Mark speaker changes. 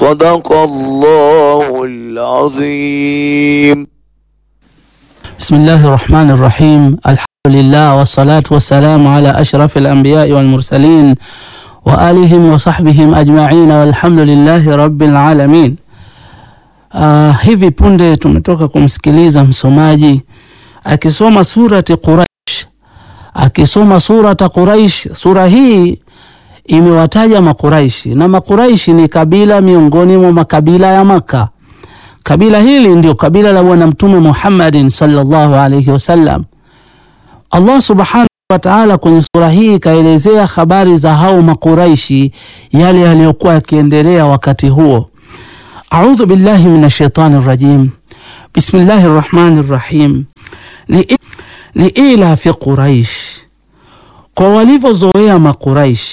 Speaker 1: صدق الله العظيم
Speaker 2: بسم الله الرحمن الرحيم الحمد لله والصلاة والسلام على أشرف الأنبياء والمرسلين وآلهم وصحبihim ajma'in walhamdulillahi rabbil alamin. Uh, hivi punde tumetoka kumsikiliza msomaji akisoma surati Quraish, akisoma surata Quraish. Sura hii imewataja Makuraishi na Makuraishi ni kabila miongoni mwa makabila ya Maka. Kabila hili ndio kabila la Bwana Mtume Muhammadin sallallahu alayhi wasallam. Allah subhanahu wa ta'ala kwenye sura hii ikaelezea habari za hao Makuraishi, yale yaliyokuwa yakiendelea wakati huo. A'udhu billahi minash shaitani rajim. Bismillahir rahmanir rahim. Liila fi Quraish, kwa walivyozoea Makuraish